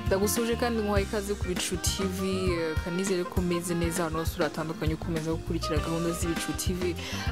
ndagusuje kandi nk'uwaye ikaze ku bicu tv eh, kanizere ko umeze neza ahantu hose uratandukanye ukomeza gukurikira gahunda z'ibicu tv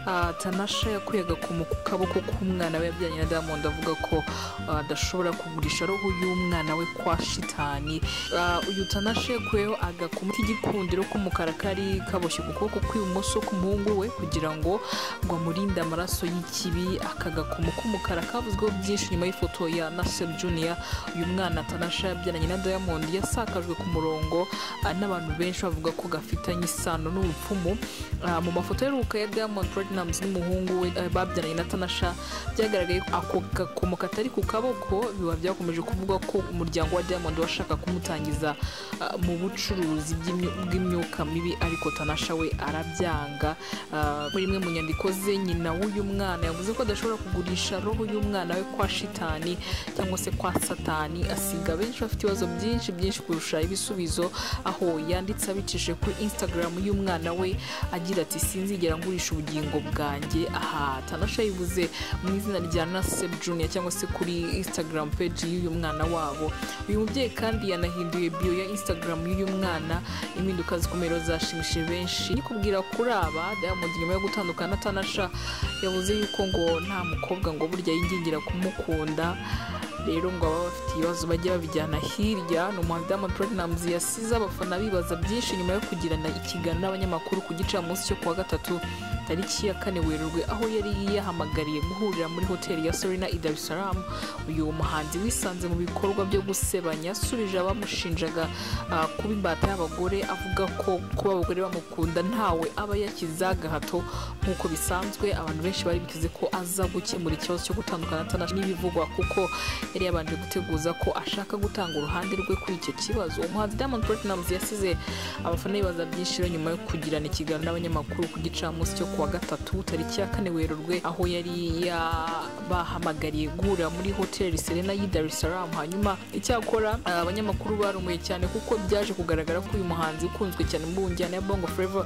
Ah, tanasha yakuye agakomo ku kaboko k'umwana we yabyaranye na diamond avuga ko ah, adashobora kugurisha roho y'umwana we kwa shitani Ah, uyu tanasha yakuyeho agakomo k'igikundiro k'umukara kari kaboshye ku kuboko kw'ibumoso k'umuhungu we kugira ngo ngo amurinde amaraso y'ikibi aka gakomo k'umukara kavuzweho byinshi nyuma y'ifoto ya nasser junior uyu mwana tanasha yabyaranye na diamond yasakajwe ku murongo ah, n'abantu benshi bavuga ko gafitanye isano n'ubupfumu Ah, mu mafoto aheruka ya diamond platnumz n'umuhungu we eh, babyaranye na tanasha byagaragaye ko ako gakomo katari ku kaboko biba byakomeje kuvuga ko umuryango wa diamond washaka kumutangiza ah, mu bucuruzi by'imyu- bw'imyuka mibi ariko tanasha we arabyanga Ah, muri imwe mu nyandiko ze nyina w'uyu mwana yavuze ko adashobora kugurisha roho y'umwana we kwa shitani cyangwa se kwa satani asiga benshi bafite ibibazo byinshi byinshi kurusha ibisubizo aho yanditse abicishije kuri instagram y'umwana we agira ati sinzigera ngurisha ubugingo bwanjye aha tanasha yivuze mu izina rya nasep junior cyangwa se kuri instagram page y'uyu mwana wabo uyu mubyeyi kandi yanahinduye bio ya instagram y'uyu mwana impinduka zikomeye rero zashimishije benshi nikubwira kuri aba diamond nyuma yo gutandukana na tanasha yavuze yuko ngo nta mukobwa ngo burya yingingira kumukunda rero ngo ababa bafite ibibazo bajye babijyana hirya ni umuhanzi Diamond Platnumz yasize abafana bibaza byinshi nyuma yo kugirana ikiganiro n'abanyamakuru ku gicamunsi cyo kuwa gatatu tariki ya kane werurwe aho yari yahamagariye guhurira muri hoteli ya Serena i Dar es Salaam uyu muhanzi wisanze mu bikorwa byo gusebanya yasubije abamushinjaga ah, kuba imbata y'abagore avuga ko kuba abagore bamukunda ntawe aba yakiza gahato nk'uko bisanzwe abantu benshi bari biteze ko aza gukemura ikibazo cyo gutandukana atanaje n'ibivugwa kuko yari yabanje guteguza ko ashaka gutanga uruhande rwe kuri icyo kibazo umuhanzi Diamond Platnumz yasize abafana bibaza byinshi rero nyuma yo kugirana ikiganiro n'abanyamakuru ku gicamunsi cyo kuwa gatatu tariki ya kane werurwe aho yari yabahamagariye guhurira muri hoteli Serena y'i Dar es Salaam hanyuma icyakora ah, abanyamakuru barumuye cyane kuko byaje kugaragara ko uyu muhanzi ukunzwe cyane mu njyana ya Bongo Flava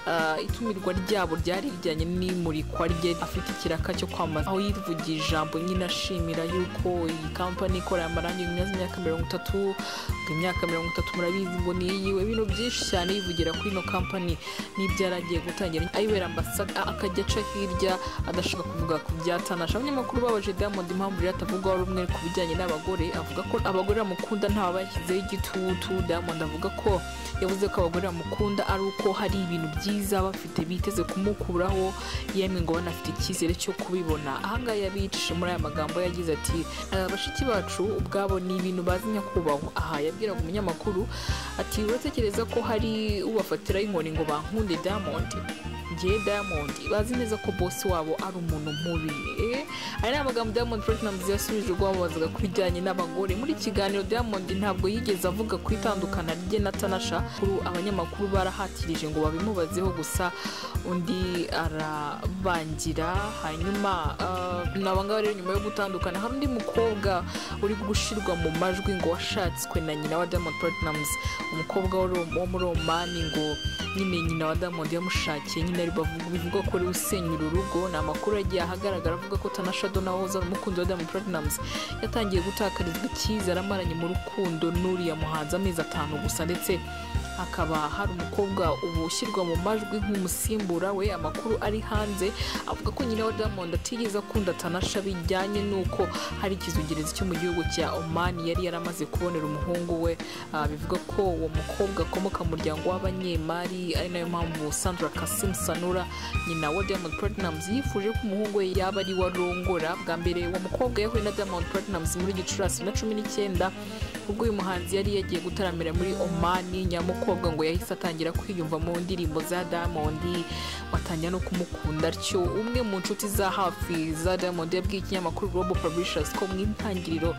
ah, itumirwa ryabo ryari rijyanye n'imurikwa rye afite ikiraka cyo kwamamaza aho yivugiye ijambo nyine ashimira yuko iyi kampani ikora amarangi meza imyaka mirongo itatu ngo imyaka mirongo itatu murabizi ngo ni iyiwe ibintu byinshi cyane yivugira kuri ino kampani n'ibyo yari agiye gutangira ayibera ambasada akajya aca hirya adashaka kuvuga ku byatanasha abanyamakuru babaje diamond impamvu rero atavugwaho rumwe ku bijyanye n'abagore avuga ko abagore bamukunda ntawe bashyizeho igitutu diamond avuga ko yavuze ko abagore bamukunda ari uko hari ibintu byiza bafite biteze kumukuraho yemwe ngo banafite icyizere cyo kubibona ahangaha yabicishije muri aya magambo yagize ati "Aba bashiki bacu ubwabo ni ibintu bazi nyakubahwa aha yabwiraga umunyamakuru ati uratekereza ko hari ubafatiraho inkoni ngo bankunde diamond njye diamond bazi neza ko bosi wabo ari umuntu mubi Eh, aya ni amagambo diamond platinumz yasubije ubwo bamubazaga ku bijyanye n'abagore muri iki kiganiro diamond ntabwo yigeze avuga ku itandukana rye na tanasha kuri abanyamakuru barahatirije ngo babimubazeho gusa undi arabangira hanyuma ah, ni abangaba rero nyuma yo gutandukana hari undi mukobwa uri gushyirwa mu majwi ngo washatswe na nyina wa diamond platinumz umukobwa w'Uro- wo muri omani ngo nyine nyina wa diamond yamushakiye nyine ari bavuga bivuga ko ari usenyura urugo ni amakuru yagiye ahagaragara avuga ko tanasha dona wahoze ari umukunzi wa diamond platinumz yatangiye gutakarizwa icyizere amaranye mu rukundo n'uriya muhanzi amezi atanu gusa ndetse hakaba hari umukobwa ubu ushyirwa mu majwi nk'umusimbura we amakuru ari hanze avuga ko nyina wa diamond atigeze akunda tanasha bijyanye n'uko hari ikizungerezi cyo mu gihugu cya oman yari yaramaze kubonera umuhungu we Ah, bivuga ko uwo mukobwa akomoka mu muryango w'abanyemari ari nayo mpamvu sandra kasim sanura nyina wa diamond platinumz yifuje ko umuhungu we yaba ari we arongora bwa mbere uwo mukobwa yahuye na diamond platinumz muri gicurasi na cumi n'icyenda ubwo uyu muhanzi yari yagiye gutaramira muri omani nyamukobwa ngo yahise atangira kwiyumva mu ndirimbo za diamond watangira no kumukunda atyo umwe mu nshuti za hafi za diamond yabwiye ikinyamakuru global publishers ko mu intangiriro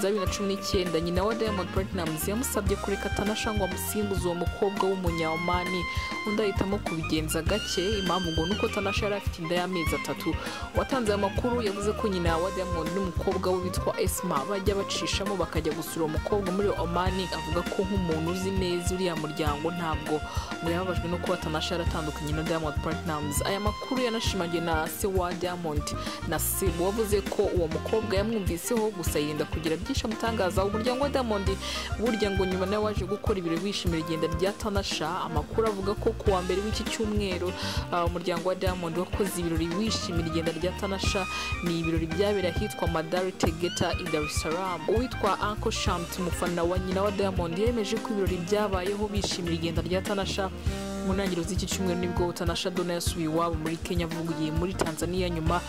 za bibiri na cumi n'icyenda nyina wa diamond platinumz yamusabye kureka tanasha ngo amusimbuze uwo mukobwa w'umunyamani undi ahitamo kubigenza gake impamvu ngo nuko tanasha yari afite inda y'amezi atatu watanze aya makuru yavuze ko nyina wa diamond n'umukobwa we witwa esma bajya bacishamo bakajya gusura uwo mukobwa mukobwa muri omani avuga ko nk'umuntu uzi neza uriya muryango ntabwo ngo yababajwe no kuba tanasha yaratandukanye na diamond platnumz aya makuru yanashimangiwe na se wa diamond na sibu wavuze ko uwo mukobwa yamwumviseho gusa yirinda kugira byinshi amutangaza umuryango wa diamond burya ngo nyuma nawe waje gukora ibirori wishimira igenda rya tanasha amakuru avuga ko ku wa mbere w'iki cyumweru ah, umuryango wa diamond wakoze ibirori wishimira igenda rya tanasha ni ibirori byabereye ahitwa madari tegeta i dar es salaam uwitwa anko shamt umufana wa nyina wa diamond yemeje ko ibirori byabayeho bishimira igenda rya tanasha mu ntangiriro z'iki cyumweru nibwo tanasha dona yasubiye iwabo muri kenya avugiye muri tanzania nyuma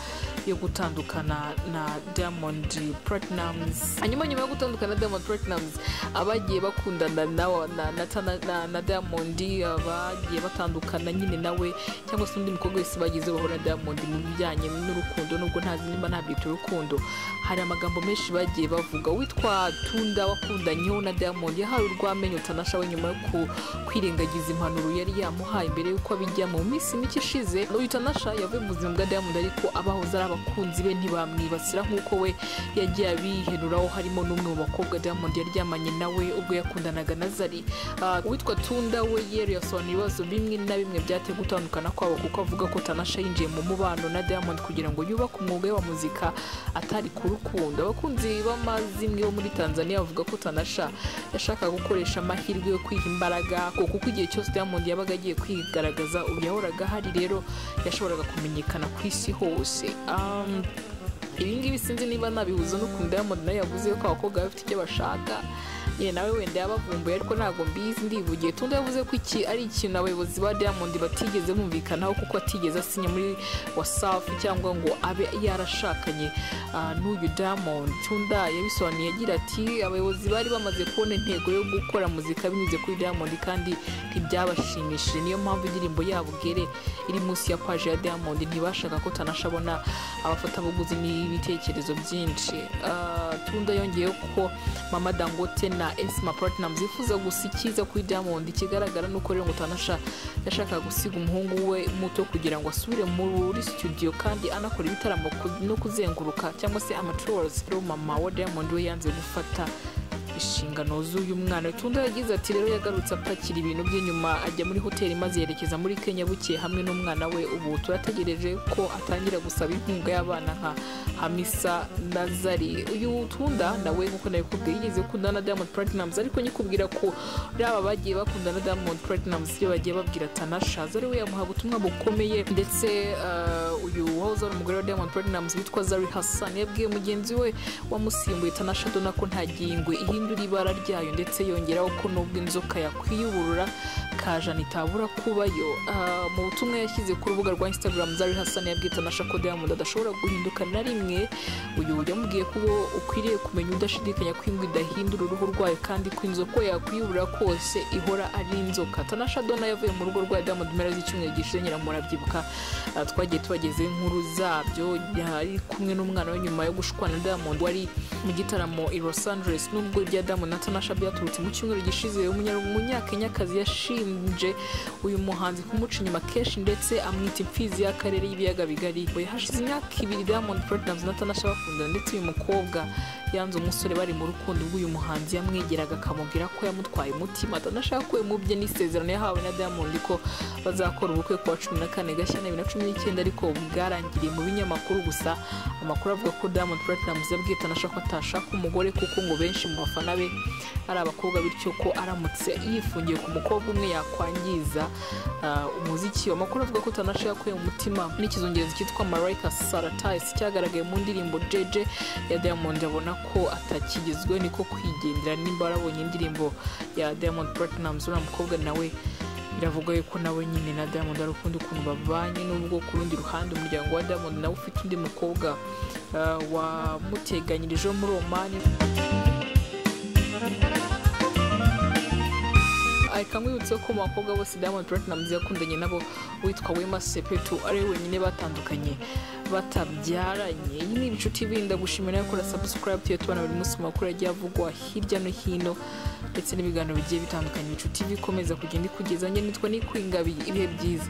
yo gutandukana na diamond platinums hanyuma nyuma yo gutandukana na diamond platinums abagiye bakundana na, na, na, Tana- na, na diamond abagiye batandukana nyine nawe cyangwa se undi mukobwa wese bagize bahura na diamond mu bijyanye n'urukundo nubwo ntazi niba ntabyita urukundo hari amagambo menshi bagiye bavuga uwitwa tunda wakundanyeho na diamond yahawe urw'amenyo tanasha we nyuma yo ku- kwirengagiza impanuro yari yamuhaye mbere y'uko abijyamo mu minsi mike ishize uyu tanasha yavuye mu buzima bwa diamond ariko abahoze ari abakunzi be ntibamwibasira nk'uko we yagiye abihenuraho harimo n'umwe mu bakobwa diamond yaryamanye nawe ubwo yakundanaga na zari Ah, uwitwa tunda we yero yasobanura ibibazo bimwe na bimwe byateye gutandukana kwabo kuko avuga ko tanasha yinjiye mu mubano na diamond kugira ngo yubake umwuga we wa muzika atari ku rukundo abakunzi b'amazimwe bo muri tanzania bavuga ko tanasha yashakaga gukoresha amahirwe yo kwiha imbaraga kuko kuko igihe cyose diamond yabaga agiye kwigaragaza ubu yahoraga ahari rero yashoboraga kumenyekana ku isi hose Um, ibi ngibi sinzi niba nabihuza n'ukuntu diamond nawe yavuze ko abakobwa bafite icyo bashaka nyine nawe wenda yabavumbuye ariko ntabwo mbizi ndivugiye tundi yavuze ko iki ari ikintu abayobozi ba diamond batigeze bumvikanaho kuko atigeze asinya muri wasafi cyangwa ngo abe yarashakanye ah, n'uyu diamond tunda yabisobanuye agira ati abayobozi bari bamaze kubona intego yo gukora muzika binyuze kuri diamond kandi ntibyabashimishije niyo mpamvu indirimbo yabo bwere iri munsi ya paji ya diamond ntibashaka ko tanasha abona abafatabuguzi n'ibitekerezo byinshi Ah, tunda yongeyeho ko mama dangote na esma platinum zifuza gusa icyiza kuri diamond ikigaragara ni uko rero ngo tanasha yashakaga gusiga umuhungu we muto kugira ngo asubire muri studio kandi anakora ibitaramo ku- no kuzenguruka cyangwa se amatours rero mama wa diamond we yanze gufata inshingano z'uyu mwana tunda yagize ati rero yagarutse apakira ibintu bye nyuma ajya muri hoteli maze yerekeza muri kenya bukeye hamwe n'umwana we ubu turategereje ko atangira gusaba inkunga y'abana nka hamisa na zari uyu tunda nawe nk'uko nabikubwiye yigeze gukundana na diamond platinums ariko nyikubwira ko raba bagiye bakundana na diamond platinums iyo bagiye babwira tanasha zari we yamuhaga ubutumwa bukomeye ndetse eh, uyu wahoze ari umugore wa diamond platinums witwa zari hassan yabwiye mugenzi we wamusimbuye tanasha dona ko nta gihingwe ihindura ibara ryayo ndetse yongeraho ko nubwo inzoka yakwiyuburura kajana itabura kubayo Ah, mu butumwa yashyize ku rubuga rwa instagram zari hassan yabwiye tanasha ko diamond adashobora guhinduka na rimwe uyu yamubwiye ko uwo ukwiriye kumenya udashidikanya ko ingwe idahindura uruhu rwayo kandi ko inzoka yakwiyuburura kose ihora ari inzoka tanasha dona yavuye mu rugo rwa diamond mpera z'icyumweru gishize nyiramurabyibuka Ah, twagiye tubageze inkuru zabyo yari kumwe n'umwana we nyuma yo gushwana na diamond wari mu gitaramo i los angeles nubwo irya diamond na tanasha byaturutse mu cyumweru gishize umunya- umunyakenyakazi yashinje uyu muhanzi kumuca inyuma kenshi ndetse amwita imfizi y'akarere y'ibiyaga bigari ngo hashize imyaka ibiri diamond platinumz na tanasha bakundana ndetse uyu mukobwa yanze umusore bari mu rukundo rw'uyu muhanzi yamwegeraga akamubwira ko yamutwaye umutima tanasha yakuwe mu bye n'isezerano yahawe na diamond ko bazakora ubukwe ku wa cumi na kane gashyana bibiri na cumi n'icyenda ariko bwarangiriye mu binyamakuru gusa amakuru avuga ko diamond platinumz yabwiye tanasha ko atashaka umugore kuko ngo benshi mu bafana be ari abakobwa bityo ko aramutse yifungiye ku mukobwa umwe yakwangiza ah, umuziki amakuru avuga ko tanasha yakuye mu mutima n'ikizungerezi cyitwa marayika saratayisi cyagaragaye mu ndirimbo jeje ya diamond abona ko atakigezwe niko kwigendera nimba warabonye indirimbo ya diamond platinumz uriya mukobwa nawe biravugwa yuko nawe nyine na diamond ari ukundi ukuntu bavanye n'ubwo ku rundi ruhande umuryango wa diamond nawe ufite undi mukobwa ah, wamuteganyirijeho muri omani reka nkwibutse ko mu bakobwa bose diamond platinumz yakundanye nabo witwa wema sepetu ari we wenyine batandukanye batabyaranye iyi ni inshuti birinda gushimira yo kora subscribe tuyo tubona buri munsi mu makuru agiye avugwa hirya no hino ndetse n'ibiganiro bigiye bitandukanye inshuti bikomeza kugenda ikugeza njye nitwa nikwingabiye ibihe byiza